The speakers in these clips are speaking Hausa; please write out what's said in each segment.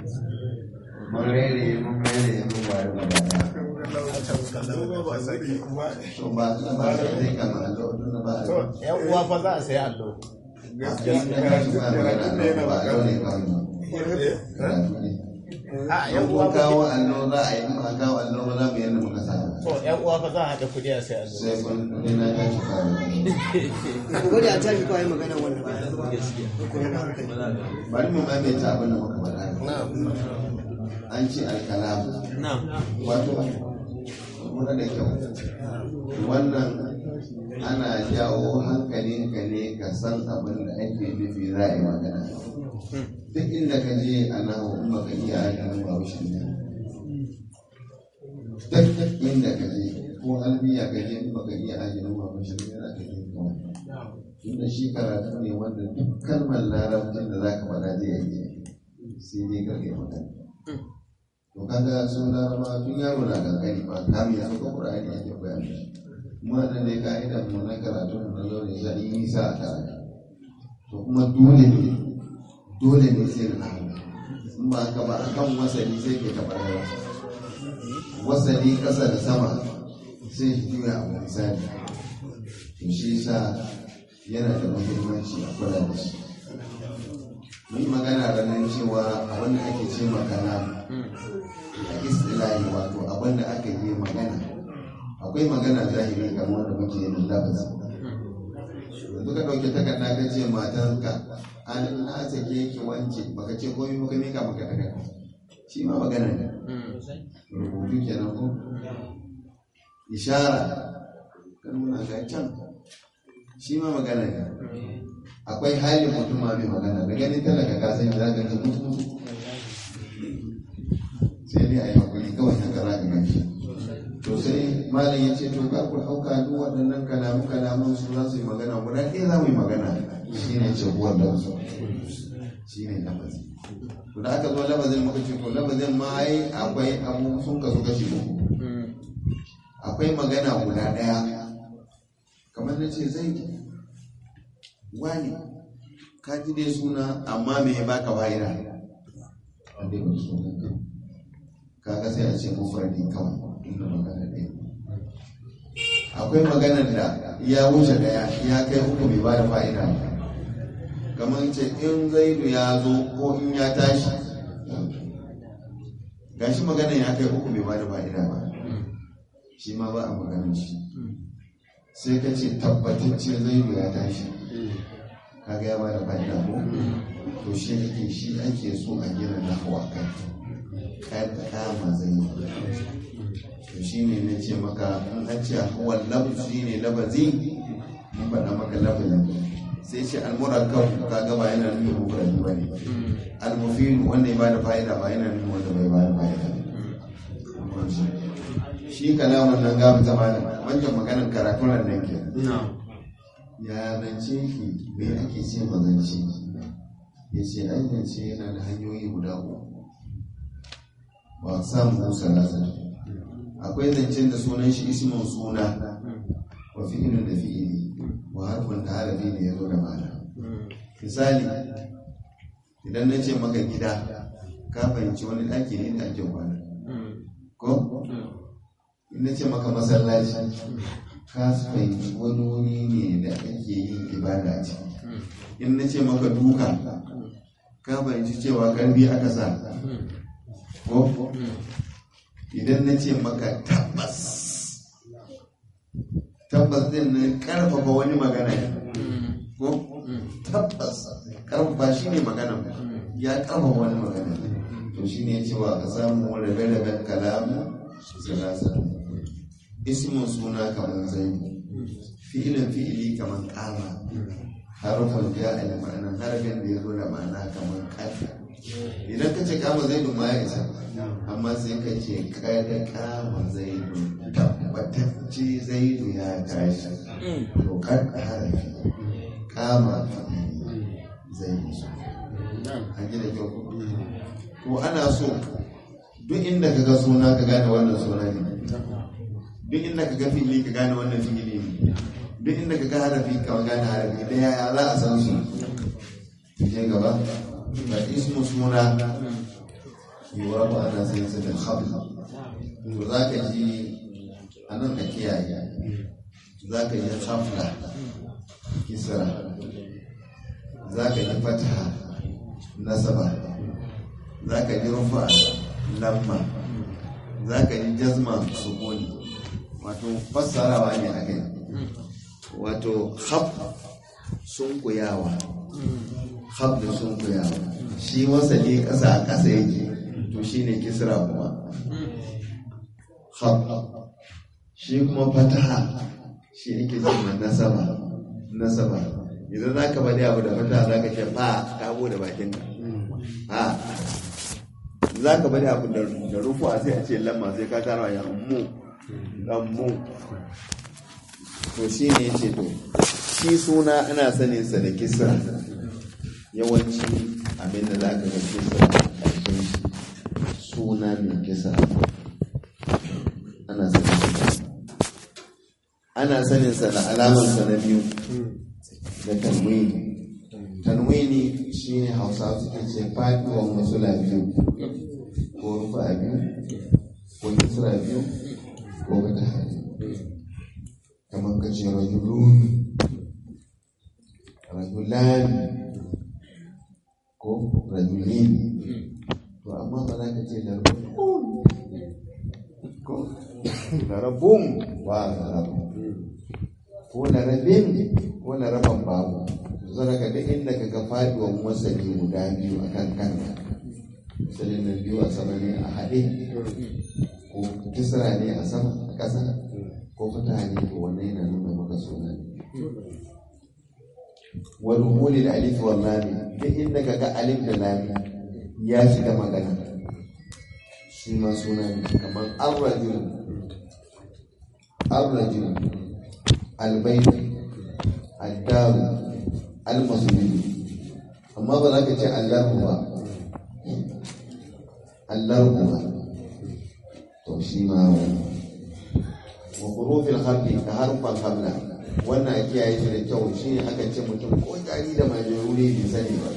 mun rere mun rere mun wari magana to ba su ba su zai kama allo tun da ba a yan uwa fa za a sayi allo a yan uwa Kun fa kawo allo za a yi in ba kawo allo ba za mu yadda muka sa to yan uwa fa za a haɗa kuɗi a sayi allo sai kun kudi na ta shi kawo ku bari a tashi kawai magana wannan ba ku yana hankali bari mu maimaita abin da muka faɗa an ce alkalam wato kuma da kyau wannan ana jawo hankalinka ne ka san abin da ake nufi za a yi magana duk inda ka je a nahu in baka iya ganin bahaushen ne duk inda ka je ko albiya ka je in baka iya ganin bahaushen ne za ka yi kawai tunda shi karatu ne wanda duk kalmar larabcin da za ka faɗa zai yi sai dai ka kai magana to kaga sun laraba tun yaro na kankani ba kamin ya sauka ƙur'ani ake koya mishi kuma da ne ka'idan mu na karatu na zo ne sai yi nisa a karatu to kuma dole ne dole ne sai na in ba haka ba akan wasali sai ke taɓa yawa wasali ƙasa da sama sai shi juya abu misali to shi yasa yana da muhimmanci a kula da shi mun yi magana ranar cewa abin da ake ce makana a istilahi wato abin da aka yi magana akwai magana zahiri kamar wanda muke yin lafazi yanzu ka ɗauki takarda ka ce matanka an na sake ki wance baka ce komai baka mika maka takarda shi ma magana ne rubutu kenan ko ishara ka nuna ga can shi ma magana ne akwai halin mutum ma mai magana da ganin talaka ka san za ka ji mutu mutu sai dai a yi hakuri kawai haka za ka gashi to sai malam ya ce to ka ku ɗauka duk waɗannan kalamu kalamun su za su yi magana guda ɗaya za mu yi magana shi ne ce kuwa da su shi ne lafazi to da aka zo lafazin muka ce to lafazin ma ai akwai abu sun kasu kashi uku akwai magana guda ɗaya kamar na ce zai wani ka ji dai suna amma me ya baka fa'ida wanda ya baka suna kaga sai a ce mufradi kawai inda magana ɗaya akwai maganar da ya wuce daya ya kai uku bai ba da fa'ida ba kamar ce in zaidu ya zo ko in ya tashi gashi maganar ya kai uku bai ba da fa'ida ba shi ma ba a maganar shi sai ka ce tabbatacce zaidu ya tashi kaga ya ba da fa'ida ko to shi ake shi ake so a gina nahwa kai kad kama zaidu to shi ne na ce maka in an ce hawan lafazi ne lafazi mun faɗa maka lafazi sai ce almurakkab ka ga ba yana nufin mufradi ba ne almufid wanda ya ba da fa'ida ba yana nufin wanda bai ba da fa'ida ba shi kalamun nan gafi zamanin wancan maganar karatun nan ke ya zance ki me ake ce ma zance ya ce an zance yana da hanyoyi guda uku ba samu musa nasa akwai zancen da sunan shi ismin suna wa fi'ilun da fi'ili wa harfin da harafi ne ya zo da ma'ana misali idan na ce maka gida ka fahimci wani ɗaki ne da ake kwana ko in na ce maka masallaci ka fahimci wani wuri ne da ake yin ibada a ciki in na ce maka duka ka fahimci cewa karbi aka sa ko idan na ce maka tabbas tabbas din na karfafa wani magana ne ko tabbas karfafa shi ne magana ya karfafa wani magana ne to shi ne cewa ka samu rabe-raben kalamu salasa ismin suna kamar zai fi'ilin fi'ili kamar kama harfin ya a ma'ana harfin da ya zo da ma'ana kamar kata idan ka ce kama zai ma ya isa amma sai ka ce kada kama zaidu tabbatacce zaidu ya tashi to kan harafi kama zaidu an gina kyau ko ana so duk inda ka ga suna ka gane wannan suna ne duk inda ka ga fili ka gane wannan fili ne duk inda ka ga harafi ka gane harafi da yaya za a san su je gaba ga ismu suna yiwuwa ba ana sai su da khab to za ka ji a nan ka kiyaye za ka ji khafla kisra za ka ji fataha nasaba za ka ji rufa lamma za ka ji jazma sukuni wato fassarawa ne a kai wato hab sun kuyawa hab da sun kuyawa shi wasali ƙasa a ƙasa yake to shi ne kisra kuma hab shi kuma fataha shi ne ke zama nasaba nasaba idan za ka bada abu da fataha za ka ce ba ka bude bakinka ha za ka bada abu da rufuwa sai a ce lamma sai ka tara ya mu lammu to shi ne ya ce to shi suna ana saninsa da kisra yawanci abinda za ka ga kisra a ƙarshen suna mai kisra ana saninsa ana saninsa da alamarsa na biyu da tanwini tanwini shi ne hausa suke ce faɗuwan masula biyu ko rufa biyu ko kisra biyu ko wata hali kamar ka ce rajulun rajulan ko rajulin to amma ba za ka ce larbun ko larabun ba larabun ko larabin ko laraban babu zara ka duk inda ka ga faduwan wasali guda biyu a kan kanka wasalin na biyu a sama ne a haɗe ko kisra ne a sama a ƙasa ko fata ne ko wannan yana nuna maka suna ne wani huli da alif wa lami duk inda ka ga alif da lami ya shiga magana shi ma suna ne kamar arrajul arrajul albaitu addaru almasuli amma ba za ka ce allahu ba allahu ba to shi ma wani wa hurufin harfi da harfan hamla wannan a kiyaye shi da kyau shi ne aka ce mutum ko jari da mai ne bai sani ba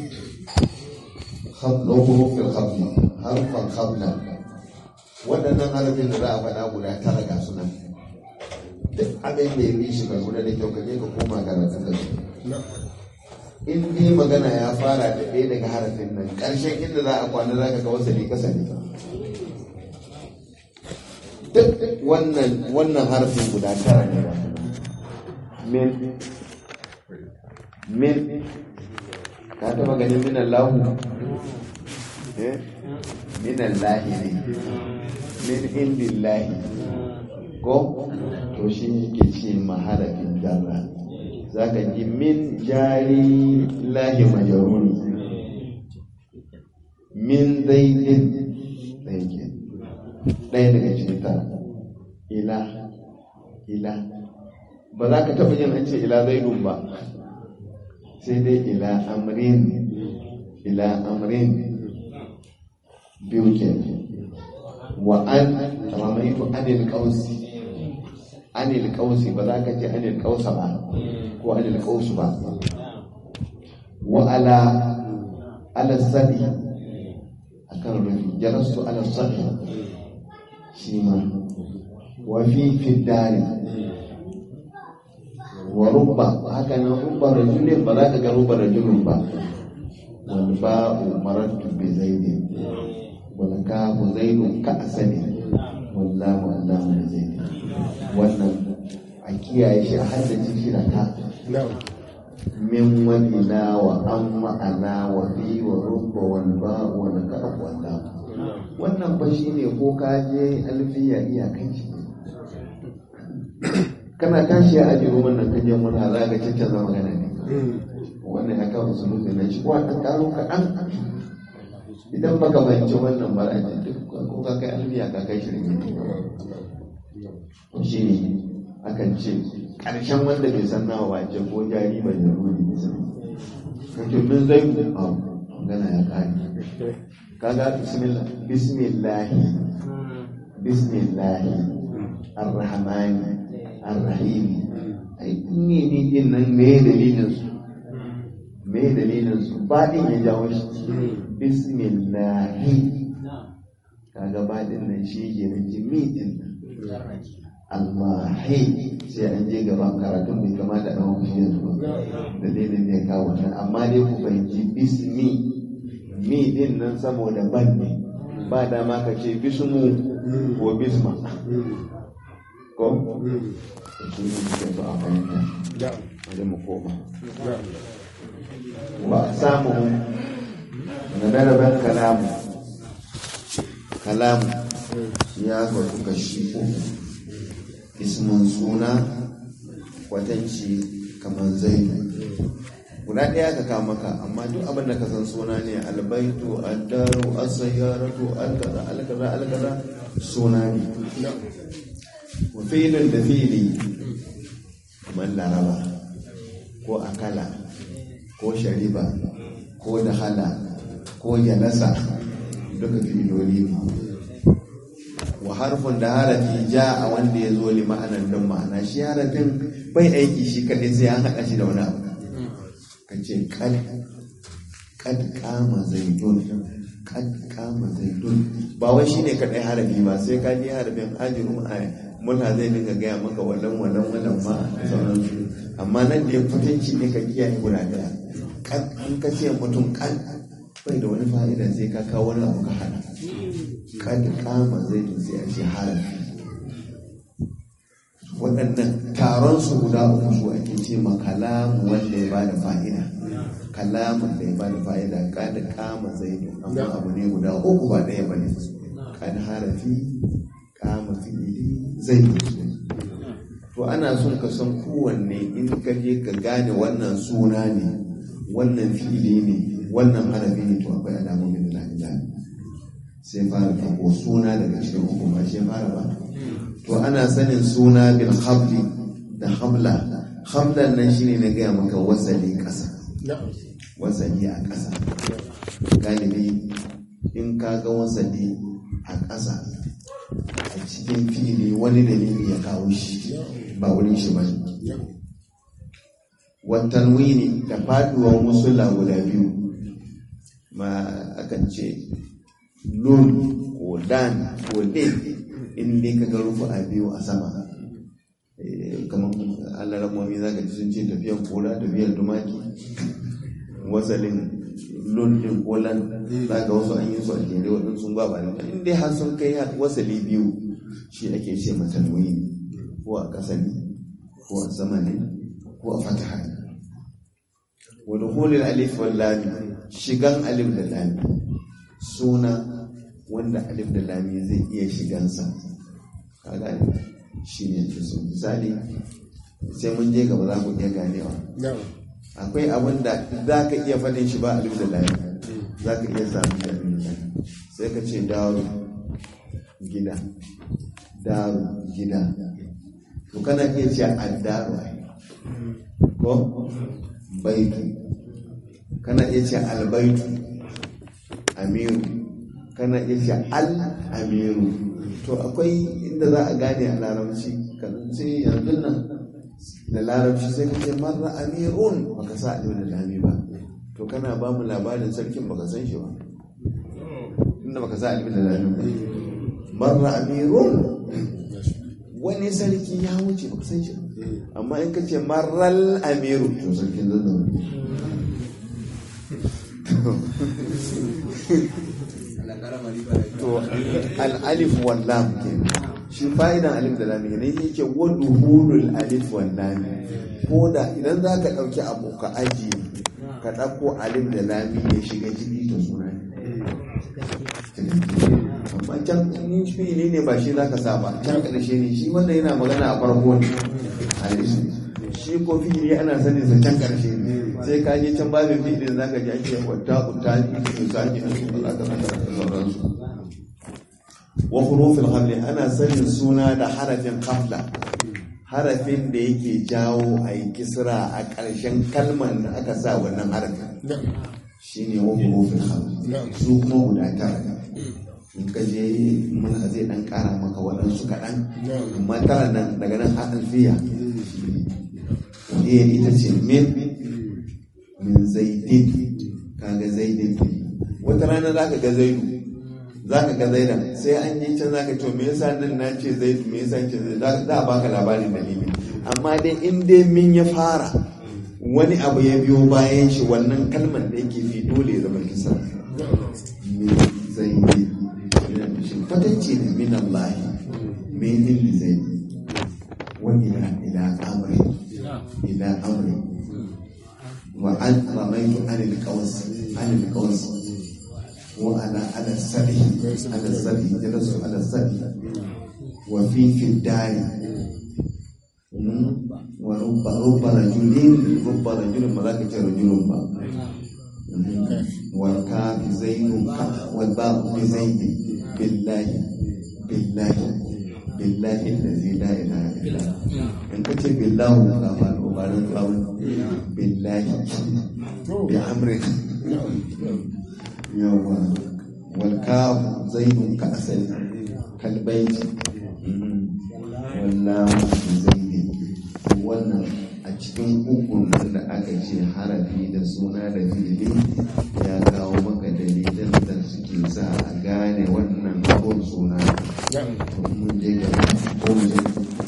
hamla hurufin harfi harfan hamla waɗannan harfin da za a faɗa guda tara ga sunan duk abin da ya bi shi ka kula da kyau ka je ka koma karatun da su in dai magana ya fara da ɗaya daga harafin nan ƙarshen inda za a kwana za ka ga wasali ƙasa ne duk wannan wannan harfin guda tara ne ba min min ka taba ganin minan lahu eh minan lahi ne min indillahi ko to shi ke ce maharafin jarra za ka ji min jari lahi majaruni min zaidin ɗaya ke ɗaya daga cikin tara ila ila ba za ka taɓa yin an ce ila zaidun ba sai dai ila amrin ila amrin biyu ke wa an ramaitu anil kausi anil kausi ba za ka ce anil kausa ba ko anil kausu ba wa ala ala sadi akan rufi jalastu ala sadi shi ma wa fi fiddari wa rubba haka nan rubba rajulin ba za ka ga rubba rajulin ba wal ba'u marattu bi zaidin wal kafu zaidun ka asali wallahu allahu da zaidin wannan a kiyaye shi a haddace shi da ka min wani na wa an ma'ana wa fi wa rubba wal ba'u wal kafu wallahu wannan ba shi ne ko ka je alfiya iyakan shi kana tashi a ajiye wannan kajen wani za ka cancanza magana ne wannan ya kawo su mutu na shi ko ɗan ƙaro kaɗan idan baka fahimci wannan ba a duk ko ka kai alfiya ka kai shirin ne shi ne akan ce ƙarshen wanda bai san nawa ba ce ko jari ba da ruri bisa kake min zai ku a magana ya ƙare kaga bismillah bismillahi bismillahi arrahmani arrahimi ai ne ne din nan me dalilin su me dalilin su ba din ya jawo shi bismillahi kaga baɗin nan shi ke nan jimi din nan Allahi sai an je gaban karatun bai kamata a ɗan shi yanzu ba dalilin ne kawo nan amma dai ku fahimci bismi mi din nan saboda ban ne ba dama ka ce bismu ko bisma ko su ne suke so a fahimta wajen mu koma wa samu na daraban kalamu kalamu ya gwadu kashi uku ismin suna kwatanci kamar zaidu guda ɗaya ka kama maka amma duk abin da ka san suna ne albaitu addaru asayyaratu alkaza alkaza alkaza suna ne wa filin da fili kamar laraba ko akala ko shariba ko dahala ko jalasa duka filoli ne wa harfin da harafi ja a wanda ya zo li ma'anar don ma'ana shi harafin bai aiki shi kaɗai sai an haɗa shi da wani abu ka ce kad kad kama zaidun kad kama zaidun ba wai shine kaɗai harafi ba sai ka je harafin ajirun a muna zai dinga gaya maka wallan wallan wallan ma da sauransu amma nan da ya fitanci ne ka kiyaye guda ɗaya kad in ka ce mutum kad bai da wani fa'ida sai ka kawo wani abu ka hada kad kama zaidun sai a ce harafi waɗannan taron su guda uku su ake ce ma kalamu wanda ya bada fa'ida kalamun da ya bada fa'ida kad kama zaidun amma abu ne guda uku ba ɗaya bane kad harafi kama fi'ili zaidun to ana son ka san kowanne in ka je ka gane wannan suna ne wannan fi'ili ne wannan harafi ne to akwai alamomin da lafiya sai fara farko suna daga cikin uku ba shi fara ba to ana sanin suna bil habli da habla hablan nan shine na gaya maka wasali ƙasa wasali a ƙasa galibi in ka ga wasali a ƙasa a cikin fili wani dalili ya kawo shi ba wurin shi ba watanwini da faduwar musulla guda biyu ma akan ce lun ko dan ko din in dai ka ga rufu a biyu a sama kamar alaramomi za ka ji sun ce tafiyan kora tafiyan tumaki wasalin lundin kolan za ka wasu an yi su a jere waɗansu sun ba ba in dai har sun kai wasali biyu shi ake ce matanwi ko a ƙasa ne ko a sama ne ko a fataha ne wani hulil alif wal lami shigan alif da lami suna wanda alif da lami zai iya shigansa ka gane shi ne su misali sai mun je gaba za ku iya ganewa akwai abin da za ka iya faɗin shi ba alif da lami za ka iya samun da alif da lami sai ka ce daru gida daru gida to kana iya ce addaru ko baitu kana iya ce albaitu amiru kana iya ce al-amiru to akwai inda za a gane a larabci kan sai yanzu nan da larabci sai ka ce marra amirun baka sa alif da lami ba to kana ba mu labarin sarkin baka san shi ba inda baka sa alif da lami ba marra amirun wani sarki ya wuce baka san shi ba amma in ka ce marral amiru to sarkin zan to al'alif wallam ke shi fa'idan alif da lam ne yake wadu hulul alif wallam ko da idan za ka ɗauki abu ka aji ka ɗauko alif da lam ya shiga jiki to suna amma can in fi'ili ne ba shi za ka sa ba can ƙarshe ne shi wanda yana magana a farko ne alif shi ko fi'ili ana sanin sa can ƙarshe ne sai ka je can babin fi'ilin za ka ji ake wata utali su sake an su za ka da sauransu wa hurufin hamli ana sanin suna da harafin hamla harafin da yake jawo a yi kisra a ƙarshen kalmar da aka sa wannan harafin shi ne wa hurufin hamli su kuma guda tara in ka je mun zai dan ƙara maka waɗansu kaɗan amma tara nan daga nan a alfiya iya ita ce min min zaidin kaga zaidin wata rana za ka ga zaidu za ka ga zaidan sai an yi can za ka to me yasa nan na ce zaidu me yasa ce zaidu za za a baka labarin dalili amma dai in dai min ya fara wani abu ya biyo bayan shi wannan kalmar da yake fi dole ya zama kisa min zaidi shi kwatanci ne min Allah min indi zaidi wa ila ila amri ila amri wa an ramaitu anil qaws anil qaws wa ana ala sabi ala sabi jalasu ala sabi wa fi fi dari wa rubba rubba rajulin rubba rajulin ba za ka ce rajulun ba wal ka fi zaidun ka wal ba fi zaidin billahi billahi billahi allazi la ilaha illa in ka ce billahu ka fa ko ba nan tsawon billahi bi amri yawa wal ka zaidun ka asali kal baiti wallahu bi zaidin wannan a cikin ukun nan da aka ce harafi da suna da fili ya kawo maka dalilan da suke sa a gane wannan abun suna to mun je gaba ko mu je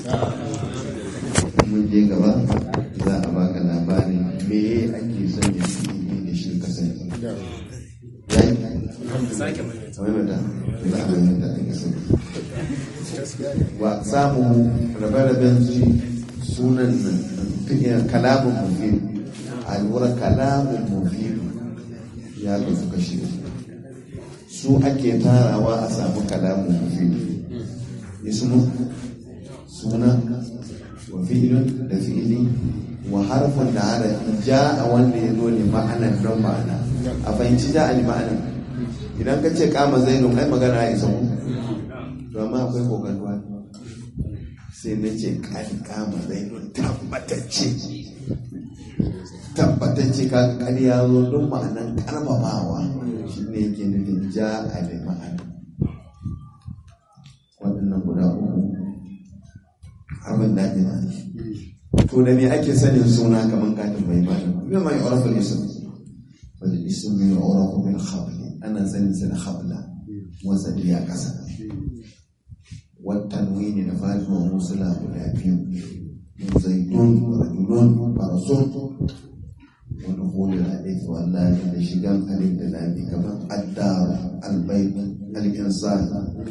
mun je gaba za a baka labarin me ake son ya fi da shi kasance yayi sake mai kamar yadda za a bayyana da ake sani wa samu rabe-raben su sunan nan fiye kalamun mufid a lura kalamun mufid ya kasu kashi su ake tarawa a samu kalamun mufid ismu suna wa fi'ilun da fi'ili wa harfin da harafi ja a wanda ya zo ne ma'anar don ma'ana a fahimci ja a ma'anar idan ka ce kama zainun ai magana ya isa ku to amma akwai kokarwa sai na ce kari kama zainun tabbatacce tabbatacce ka kari ya zo don ma'anan karfafawa shi ne yake nufin ja a da ma'ana waɗannan guda uku abin da ina to da me ake sanin suna kamar katin bai bani me mai orafin ism wal ism min orafu bil khabli ana sanin sa da khabla wasali a ƙasa والتنوين نفاذ وموصلة والأبيو زيتون ورجلون فرسون ودخول الألف واللام لشجام ألف الألف كما الدار البيت الإنسان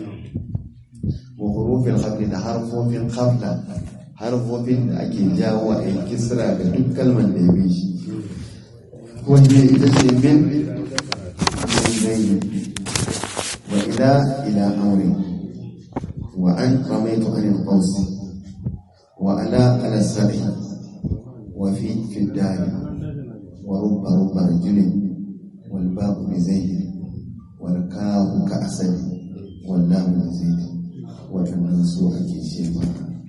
وحروف الخفض حرف في الخفضة حرف في أكي جاوة الكسرى كتب كلمة نبيش وهي إذا من من زين وإلى إلى أمر وأن رميت عن القوس وأنا على السبع وفي في الدار ورب رب رجل والباب بزيد والكاف كأسد واللام بزيد والناس أكي شيما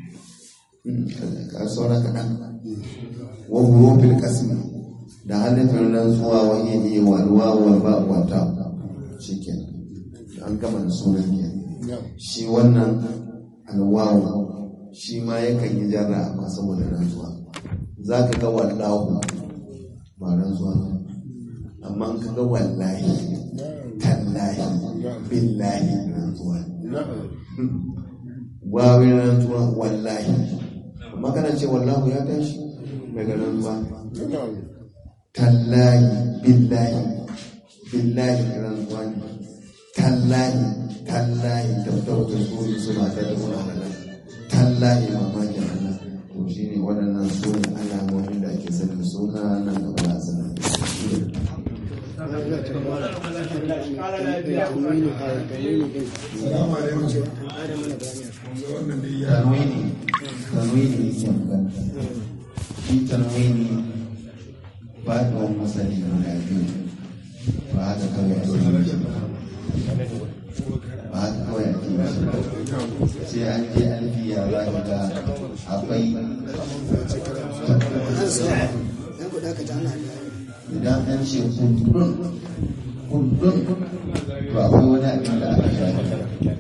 كأسونا كأن وحروف القسم da halittar nan zuwa wani ne walwa walba wata shi kenan an gama da sunan kenan shi wannan alwawu shi ma yakan yi jarra amma saboda rantsuwa za ka ga wallahu ba rantsuwa ba amma ka ga wallahi tallahi billahi rantsuwa wawin rantsuwa wallahi amma kana ce wallahu ya tashi daga rantsuwa tallahi billahi billahi rantsuwa ne tallahi tallahi tabbata su su ba ta da wani halala tallahi mamakin Allah to shi ne waɗannan su ne alamomin da ake sanin suna nan da ba a sanin tanwini tanwini yake magana shi tanwini ba da wani masani guda biyu ba haka kawai a yi shi ba ba haka kawai a yi shi ba sai an je alfiya za ka ga akwai idan an ce kundun kundun to akwai wani abin da aka shafi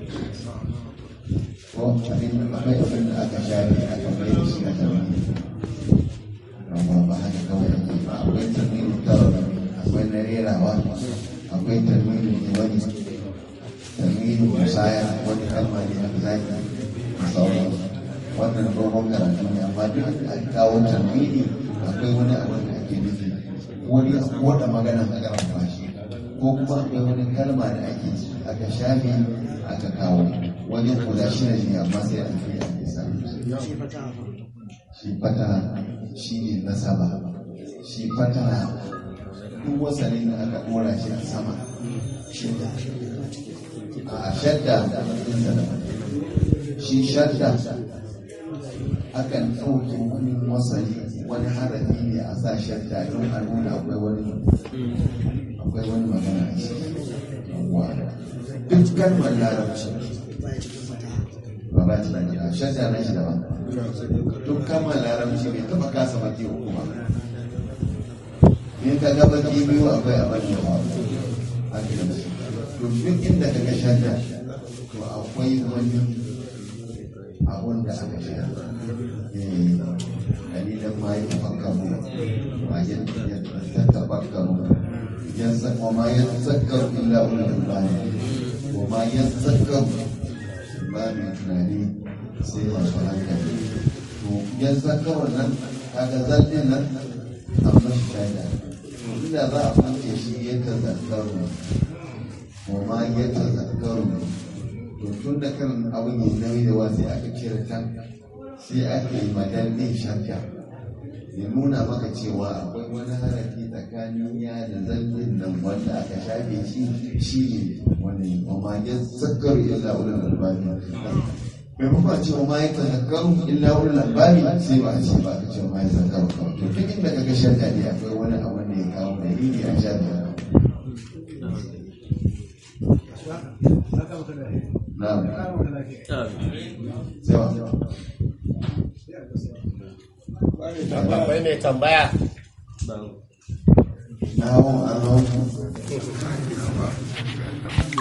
ko abin akwai abin da aka shafi aka mai da shi a tarbi amma ba haka kawai ake ba akwai tarbiyyar tarbi akwai na rerawa akwai tarbiyyar wani tarbiyyar baya wani kalma ne a zaki da sauransu wannan dogon karatu ne amma duk a kawo tarmini akwai wani abu da ake nufi wani ko da magana a karanta shi ko kuma akwai wani kalma da ake aka shafe aka kawo wajen guda shida ne amma sai an fi ake samu shi fata shi fata shi ne nasaba shi fata duk wasanin da aka dora shi a sama shidda a shadda inda da shi shadda akan ɗauke wani wasali wani harafi ne a sa shadda don a nuna akwai wani akwai wani magana a ciki Yawwa. duk kalmar larabci baya cikin fata ba ba ta da shadda na shi daban duk kalmar larabci bai taɓa kasa baki uku ba in ka ga baki biyu akwai abin da ba a to duk inda ka ga shadda to akwai wani abun da aka shirya dalilan ma ya tafakkaru ma ya tafakkaru yansa wa ma ya tsakkaru illa ulul albani wa ma ya tsakkaru ba mai tunani sai masu hankali to yan tsakkaru nan kaga zallin nan an mashi shaida inda za a kunce shi ya tazakkaru wa ma ya tazakkaru to tun da kan abin yi nauyi da wasu aka cire kan sai aka yi madallin shakka ya nuna maka cewa akwai wani harafi tsakanin ya da zallin nan wanda aka shafe shi shi ne wani ma ya tsakkaru illa ulul albani maimakon a ce wa ma ya tazakkaru illa ulul albani sai ba a ce ba a ce wa ma ya tazakkaru kawai to duk inda kaga shakka ne akwai wani abu da ya kawo dalili a shafe na'am sai wa akwai mai tambaya Now, I know.